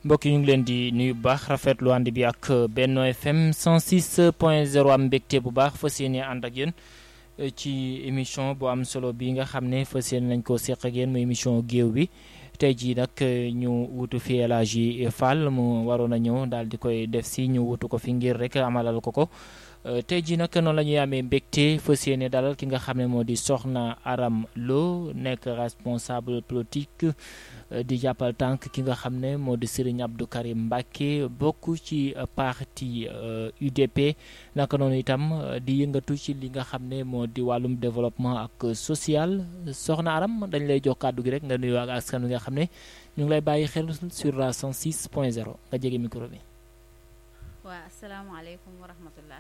mbokk yi ñu ngi leen di nuyu bu baax rafetlu ànd bi ak Benno FM 106 point 0 am mbégte bu baax fas yéene ànd ak yéen ci émission bu am solo bi nga xam ne fas yéene nañ ko seq ak yéen muy émission géew bi tey jii nag ñu wutu fi El Hadji Fall mu waroon a ñëw daal di koy def si ñu wutu ko fi ngir rek amalal ko ko tey jii nag noonu la ñuy amee mbégte fas yéene dalal ki nga xam ne moo di Soxna Aram Lo nekk responsable politique di jàppal tànk ki nga xam ne moo di Serigne Abdou Karim Mbacké bokk ci parti UDP naka noonu itam di yëngatu ci li nga xam ne moo di wàllum développement ak social Soxna Aram dañ lay jox kàddu gi rek nga nuyoo ak askan wi nga xam ne ñu ngi lay bàyyi xel sur la 106 point 0 nga jege micro bi. waa asalaamaaleykum wa rahmatullah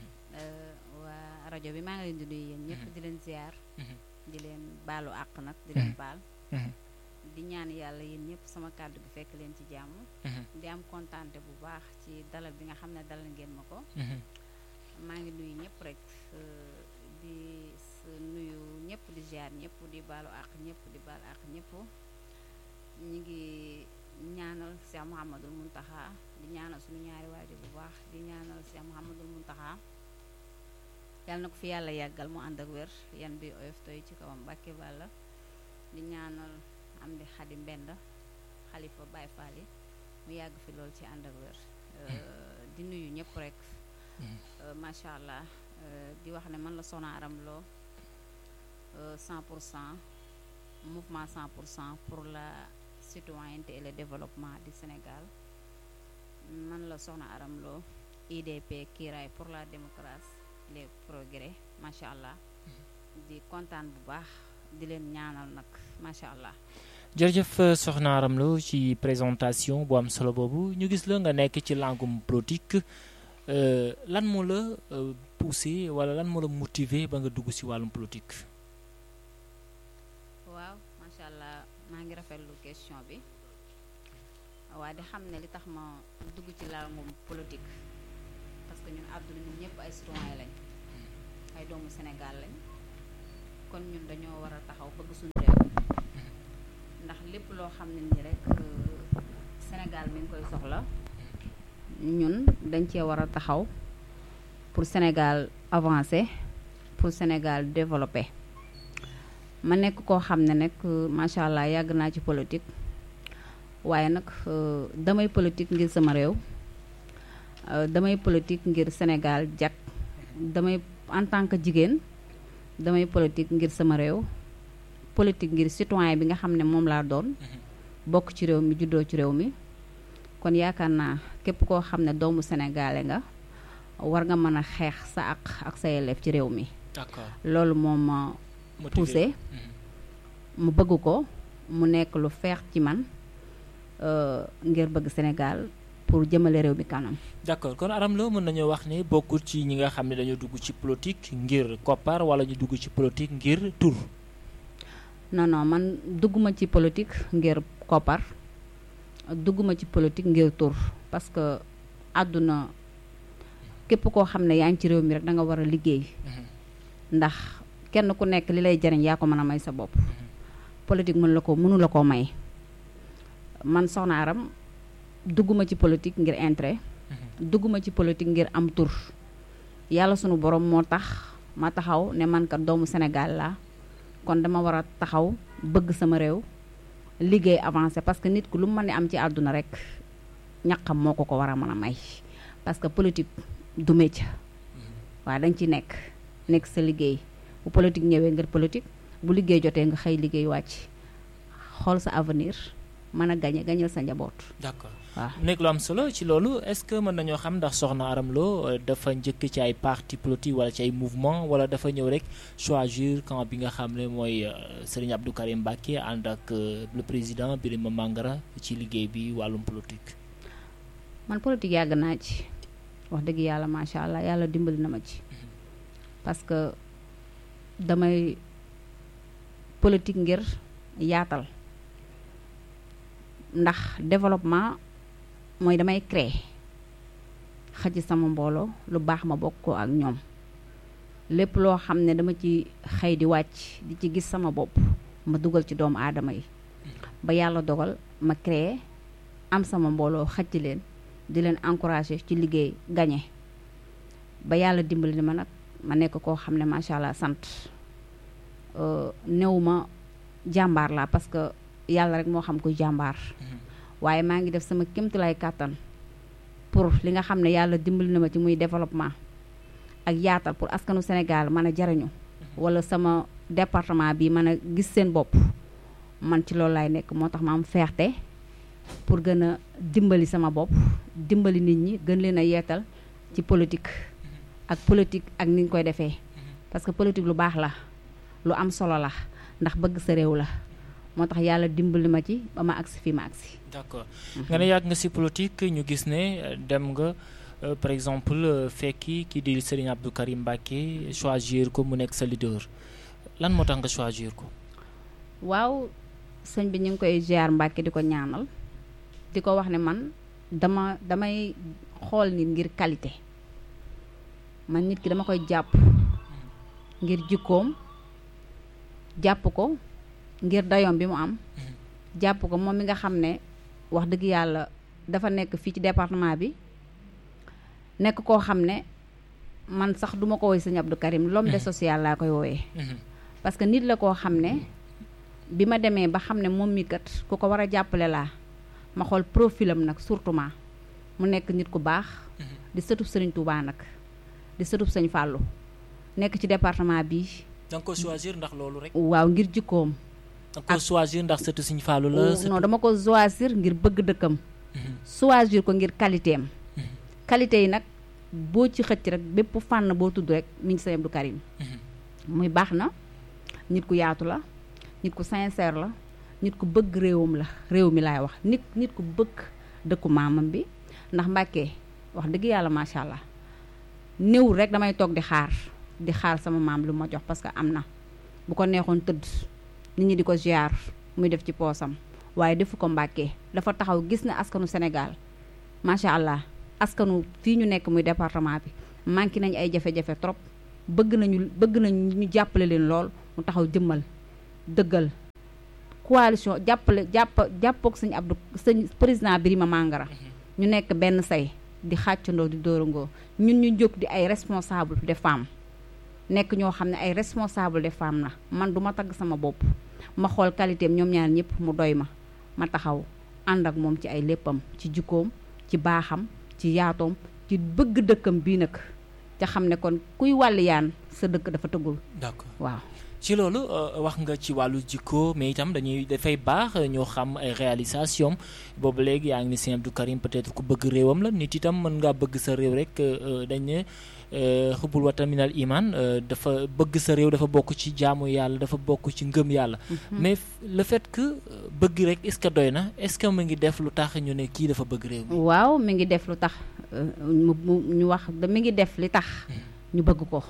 waa rajo bi maa ngi leen di nuyu yéen ñëpp di leen ziar. di leen baalu àq nag di leen baal. di ñaan yàlla yéen ñëpp sama kàddu gi fekk leen ci jàmm. di am kontaante bu baax ci dalal bi nga xam ne dalal ngeen ma ko. maa ngi nuyu ñëpp rek di nuyu ñëpp di ziar ñëpp di baalu àq ñëpp di baal àq ñëpp ñu ngi ñaanal Cheikh Mouhamadul Mountakha di ñaanal suñu ñaari waajur bu baax di ñaanal Cheikh Mouhamadul Mountakha yàlla na ko fi yàlla yàggal mu ànd ak wér yan bi oyof toy ci kawam Mbàkke Bàlla di ñaanal am di xadi mbend xalifa Baye Fall yi mu yàgg fi lool ci ànd ak wér di nuyu ñëpp rek macha allah di wax ne man la Soxna Aram Lo 100 pour cent mouvement 100 pour cent pour la citoyenneté et le développement du Sénégal man la Soxna Aram Lo IDP kiiraay pour la démocratie les progrès macha allah di kontaan bu baax di leen ñaanal nag macha allah. jërëjëf Soxna Aram Lo ci présentation bu am solo boobu ñu gis la nga nekk ci langum politique lan moo la poussé wala lan moo la motivé ba nga dugg ci wàllum politique. waaw macha allah maa ngi rafetlu question bi waaye di xam ne li tax ma dugg ci langum politique parce que ñun àdduna ñun ñëpp ay citoyen lañ ay doomu Sénégal lañ kon ñun dañoo war a taxaw bëgg suñu réew. ndax lépp loo xam ne nii rek Sénégal mi ngi koy soxla ñun dañ cee war a taxaw pour Sénégal avancer pour Sénégal développer ma nekk koo xam ne nag macha allah yàgg naa ci politique waaye nag damay politique ngir sama réew damay politique ngir Sénégal jag damay en tant que jigéen damay politique ngir sama réew. politique ngir citoyen bi nga xam ne moom laa doon bokk ci réew mi juddoo ci réew mi kon yaakaar naa képp koo xam ne doomu sénégalais nga war nga mën a xeex sa ak ak sa yelleef ci réew mi d'accord loolu moom ma poussé mu bëgg ko mu nekk lu feex ci man ngir bëgg Sénégal pour jëmale réew mi kanam d'accord kon Aram Lo mën nañoo wax ne bokkul ci ñi nga xam ne dañoo dugg ci politique ngir koppar wala ñu dugg ci politique ngir tur non non man dugguma ci politique ngir koppar dugguma ci politique ngir tur parce que àdduna képp koo xam ne yaa ngi ci réew mi rek da nga war a liggéey ndax kenn ku nekk li lay jariñ yaa ko mën a may sa bopp politique mën la ko mënu la koo may man Soxna Aram dugguma ci politique ngir intérêt dugguma ci politique ngir am tur yàlla sunu borom moo tax ma taxaw ne man kat doomu Sénégal laa kon dama war a taxaw bëgg sama réew liggéey avancé parce que nit ku lu mu mën a am ci àdduna rek ñaqam moo ko ko war a mën a may parce que politique du métier waaw da nga ci nekk nekk sa liggéey bu politique ñëwee ngir politique bu liggéey jotee nga xëy liggéey wàcc xool sa avenir mën a gañe gañal sa njaboot. d'accord waaw nekk lu am solo ci loolu est-ce que mën nañoo xam ndax Soxna Aram Lo dafa njëkk ci ay parti politique wala ci ay mouvement wala dafa ñëw rek choisir camp bi nga xam ne mooy Serigne Abdou Karim Mbacké ànd ak le président Birima Mangara ci liggéey bi wàllum politique. man politique yàgg naa ci wax dëgg yàlla macha allah yàlla dimbali na ma ci parce que damay politique ngir yaatal ndax développement. mooy damay créer xëj sama mbooloo lu baax ma bokk ko ak ñoom lépp loo xam ne dama ci xëy di wàcc di ci gis sama bopp ma dugal ci doomu aadama yi ba yàlla dogal ma créer am sama mbooloo xëcc leen di leen encouragé ci liggéey gañe ba yàlla dimbali ma nag ma nekk koo xam ne macha allah sant néew ma jàmbaar laa parce que yàlla rek moo xam kuy jàmbaar waaye maa ngi def sama kémtulaay kàttan pour li nga xam ne yàlla dimbali na ma ci muy développement ak yaatal pour askanu Sénégal mën a jariñu wala sama département bi mën a gis seen bopp man ci loolu laay nekk moo tax ma am fierté pour gën a dimbali sama bopp dimbali nit ñi gën leen a yeetal ci politique ak politique ak ni ñu koy defee parce que politique lu baax la lu am solo la ndax bëgg sa réew la moo tax yàlla dimbali ma ci ba ma agsi fii ma agsi d'accord nga ne yàgg nga ci politique ñu gis ne dem nga par exemple fekki kii di Serigne Abdou Karim Mbacké choisir ko mu nekk sa leader lan moo tax nga choisir ko waaw sëñ bi ñu ngi koy ziar Mbacké di ko ñaanal di ko wax ne man dama damay xool nit ngir qualité man nit ki dama koy jàpp ngir jikkoom jàpp ko ngir dayoom bi mu am jàpp ko moom mi nga xam ne wax dëgg yàlla dafa nekk fii ci département bi nekk koo xam ne man sax duma ko woy sëñ Abdou Karim l'homme de social laa koy wooyee parce que nit la koo xam ne bi ma demee ba xam ne moom mi kat ku ko war a jàppale laa ma xool profilam nag surtout ma mu nekk nit ku baax di sëtub sëriñ Touba nag di sëtub sëñ Fallou nekk ci département bi da nga ko choisir ndax loolu rek waaw ngir jikkoom da nga ko choisir ndax sëtu sëñ Fallou la non dama ko choisir ngir bëgg dëkkam choisir ko ngir qualité am qualité yi nag boo ci xëcc rek bépp fànn boo tudd rek mi ngi sëñ Abdou Karim muy baax na nit ku yaatu la nit ku sincère la nit ku bëgg réewam la réew mi laay wax nit nit ku bëgg dëkku maamam bi ndax Mbàkke wax dëgg yàlla macha allah néewul rek damay toog di xaar di xaar sama maam lu ma jox parce que am na bu ko neexoon tëdd nit ñi di ko ziar muy def ci poosam waaye defu ko Mbàkke dafa taxaw gis na askanu Sénégal macha allah askanu fii ñu nekk muy département bi manqué nañ ay jafe-jafe trop bëgg nañu bëgg nañu ñu jàppale leen lool mu taxaw jëmmal dëggal coalition jàppale jàpp jàppook sëñ Abdou sëñ président Birima Mangara ñu nekk benn say di xàccandoo di dóorangoo ñun ñu jóg di ay responsable des femmes nekk ñoo xam ne ay responsable des femmes la man du ma tagg sama bopp ma xool qualité am ñoom ñaar ñëpp mu doy ma ma taxaw ànd ak moom ci ay léppam ci jikkoom ci baaxam ci yaatoom ci bëgg dëkkam bii nag te xam ne kon kuy wàlliyaan sa dëkk dafa tëggul d'accord waaw ci loolu wax nga ci wàllu jikko mais itam dañuy dafay baax ñoo xam ay réalisation boobu léegi yaa ngi ni Sëñ Abdou Karim peut-être ku bëgg réewam la nit itam mën ngaa bëgg sa réew rek dañ ne xubbul watan minal iman dafa bëgg sa réew dafa bokk ci jaamu yàlla dafa bokk ci ngëm yàlla mais le fait que bëgg rek est-ce que doy na est-ce que mu ngi def lu tax ñu ne kii dafa bëgg réew mi waaw mi ngi def lu tax mu ñu wax da mi ngi def li tax ñu bëgg ko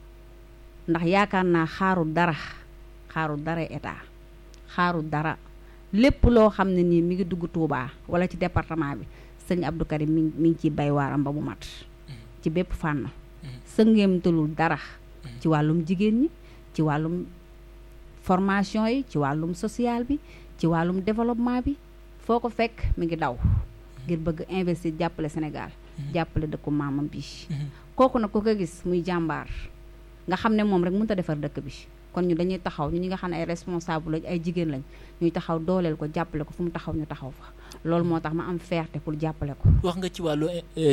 ndax yaakaar naa xaarul dara xaarul dara état xaarul dara lépp loo xam ne nii mi ngi dugg Touba wala ci département bi sëñ Abdou Karim mi mi ngi ciy bay waaram ba mu mat ci bépp fànn sëngeemtalul dara ci wàllum jigéen ñi ci wàllum formation yi ci wàllum social bi ci wàllum développement bi foo ko fekk mi ngi daw ngir bëgg investir jàppale Sénégal jàppale dëkku maamam bi kooku nag ku ko gis muy jàmbaar nga xam ne moom rek mënut a defar dëkk bi kon ñu dañuy taxaw ñu ñi nga xam ne ay responsable lañ ay jigéen lañ ñuy taxaw dooleel ko jàppale ko fu mu taxaw ñu taxaw fa loolu moo tax ma am fierté pour jàppale ko. wax nga ci wàllu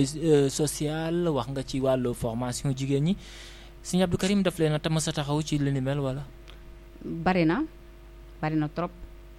social wax nga ci wàllu formation jigéen ñi Sëñ Abdou Karim daf leen a tam sa taxaw ci li ni mel wala. bari na bari na trop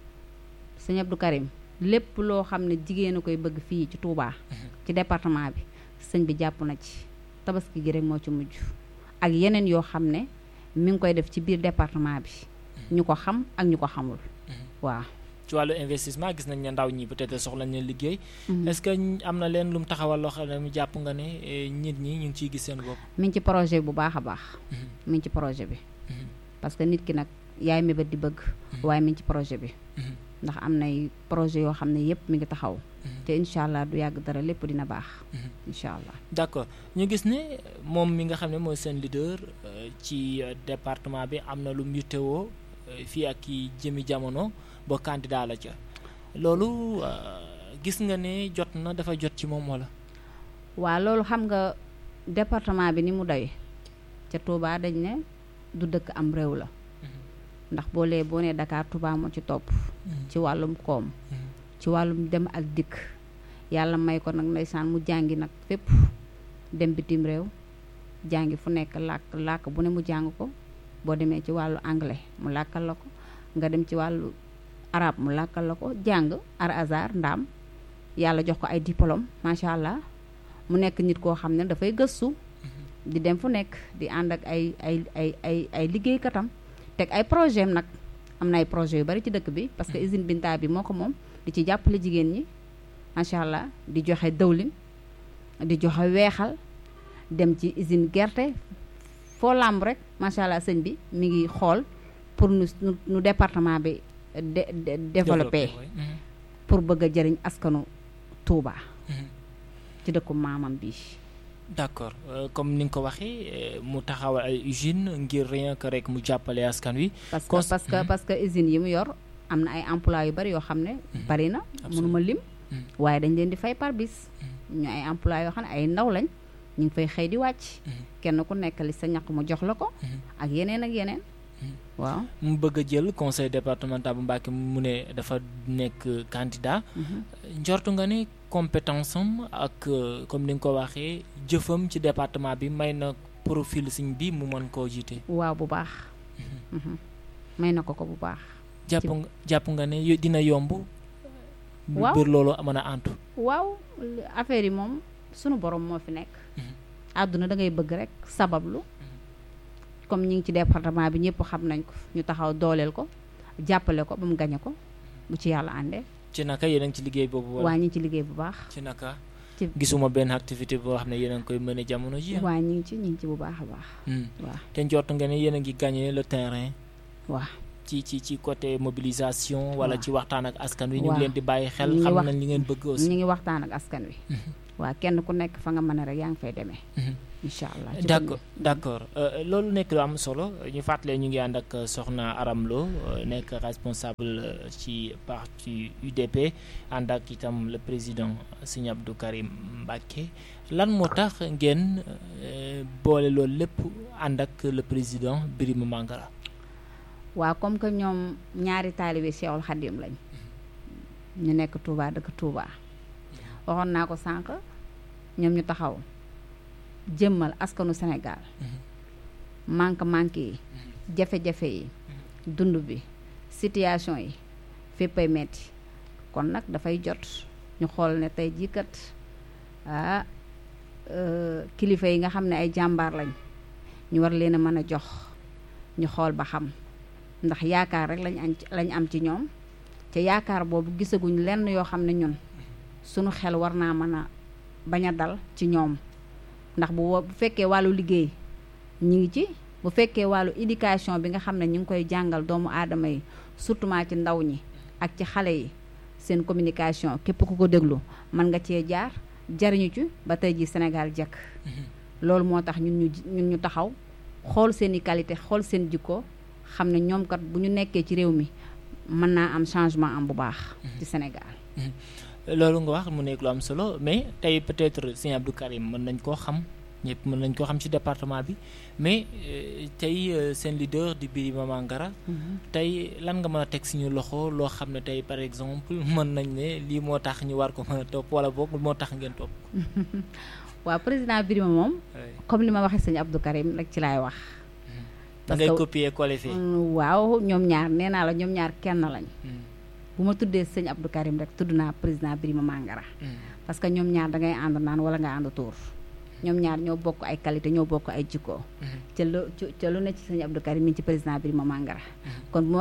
Sëñ Abdou Karim lépp loo xam ne jigéen a koy bëgg fii ci Touba. ci département bi sëñ bi jàpp na ci tabaski gi rek moo ci mujj. ak yeneen yoo xam ne mi ngi koy def ci biir département bi ñu ko xam ak ñu ko xamul waaw ci wàllu investissement gis nañ ne ndaw ñi peut-être soxla nañ liggéey est-ce que am na leen lu mu taxawal loo xam ne mu jàpp nga ne nit ñi ñu ngi ciy gis seen bopp mi ngi ci projet bu baax a baax mi ngi ci projet bi parce que nit ki nag yaay mébét di bëgg waaye mi ngi ci projet bi ndax am nay projet yoo xam ne yépp mi ngi taxaw te incha allah du yàgg dara lépp dina baax incha allah d'accord ñu gis ne moom mi nga xam ne mooy seen leader ci département bi am na lu mu yittewoo fii ak i jëmi jamono ba candidat la ca loolu gis nga ne jot na dafa jot ci moom wala. waa loolu xam nga département bi ni mu doy ca Touba dañ ne du dëkk am réew la ndax boo lee boo nee Dakar Touba moo ci topp ci wàllum koom ci wàllum dem ak dikk yàlla may ko nag ndeysaan mu jàngi nag fépp dem bitim réew jàngi fu nekk làkk làkk bu ne mu jàng ko boo demee ci wàllu anglais mu làkkal la ko nga dem ci wàllu arabe mu làkkal la ko jàng ar azar ndaam yàlla jox ko ay diplôme macha allah mu nekk nit koo xam ne dafay gëstu di dem fu nekk di ànd ak ay ay ay ay ay liggéeykatam teg ay projet am nag am na ay projet yu bari ci dëkk bi parce que usine Binta bi moo ko moom di ci jàppale jigéen ñi macha allah di joxe dëwlin di joxe weexal dem ci usine gerte foo làmb rek macha allah sëñ bi mi ngi xool pour nu nu département bi de développé pour bëgg a jëriñ askanu Touba. ci dëkku maamam bi d'accord comme ni nga ko waxee mu taxawal ay usine ngir rien que rek mu jàppale askan wi. parce que parce que parce que usines yi mu yor am na ay emploi yu bari yoo xam ne. bari na mënuma lim. waaye dañ leen di fay par bis. ñu ay emploi yoo xam ne ay ndaw lañ ñu ngi fay xëy di wàcc. kenn ku nekk li sa ñaq mu jox la ko. ak yeneen ak yeneen. waaw mu bëgg a jël conseil départemental bu Mbacké mu ne dafa nekk candidat. njortu nga ni compétence am ak comme ni nga ko waxee jëfam ci département bi may na profil siñ bi mu mën koo jiite. waaw bu baax. may na ko ko bu baax. jàpp nga jàpp nga ne dina yomb. waaw biir loolu mën a antu. waaw affaire yi moom sunu borom moo fi nekk. àdduna da ngay bëgg rek sabablu. comme ñi ngi ci département bi ñëpp xam nañ ko ñu taxaw dooleel ko jàppale ko ba mu gañe ko bu ci yàlla àndee. ci naka yéen a ngi ci liggéey boobu. waa ñi ngi ci liggéey bu baax. ci naka. ci gisuma benn activité boo xam ne yéen a ngi koy mën a jamono ji. waa ñi ngi ci ñi ngi ci bu baax a baax. waaw te njort nga ne yéen a ngi gagné le terrain. waaw ci ci ci côté mobilisation. wala waaw. ci waxtaan ak askan wi. ñu waaw. ngi leen di bàyyi xel ñu ngi xam wax- nañ li ngeen bëgg aussi. ñu ngi waxtaan ak askan wi. waa kenn ku nekk fa nga mën a rek yaa ngi fay demee. incha allah ci d'accord d'accord Euh, loolu nekk lu am solo ñu fàttalee ñu ngi ànd ak soxna Aram Lo euh, nekk responsable euh, ci parti UDP ànd ak itam le président Serigne Abdou Karim Mbacké lan moo tax ngeen euh, boole loolu lépp ànd ak le président Birima Mangara waa comme que ñoom ñaari taalibe Cheikhul Khadim lañ ñu nekk Touba dëkk Touba waxoon naa ko sànq ñoom ñu taxaw jëmmal askanu Sénégal manque-manque yi jafe-jafe yi dund bi situation yi féppay metti kon nag dafay jot ñu xool ne tey jii kat ah euh, kilifa yi nga xam ne ay jàmbaar lañ ñu war leen a mën a jox ñu xool ba xam ndax yaakaar rek lañ am ci lañ am ci ñoom te yaakaar boobu gisaguñ lenn yoo xam ne ñun sunu xel war naa mën a bañ a dal ci ñoom ndax bu wo- bu fekkee wàllu liggéey ñi ngi ci bu fekkee wàllu éducation bi nga xam ne ñu ngi koy jàngal doomu aadama yi surtout ci ndaw ñi ak ci xale yi seen communication képp ku ko déglu mën nga cee jaar jariñu ci ba tey ji Sénégal jekk loolu moo tax ñun ñu ñun ñu taxaw xool seeni qualité xool seen jikko xam ne ñoom kat bu ñu nekkee ci réew mi mën naa am changement am bu baax ci Sénégal loolu nga wax mu nekk lu am solo mais tey peut-être Serigne Abdou Karim mën nañ koo xam ñëpp mën nañ koo xam ci département bi mais euh, tey euh, seen leader di Birima Mangara tey lan nga mën a teg suñu loxo loo xam ne tey par exemple mën nañ ne lii moo tax ñu war ko mën a topp wala boog moo tax ngeen topp. waaw président Birima moom comme li ma waxee sëñ Abdou Karim rek ci laay wax da parce ngay que- copier coller fii. Mm, waaw ñoom ñaar nee naa la ñoom ñaar kenn lañ bu ma tuddee sëñ Abdou Karim rek tudd naa président Birima Mangara parce que ñoom ñaar da ngay ànd naan wala nga ànd tuur ñoom ñaar ñoo bokk ay qualité ñoo bokk ay jikko ca lu ca lu ne ci sëñ Abdou Karim mi ngi ci président Birima Mangara kon bu ma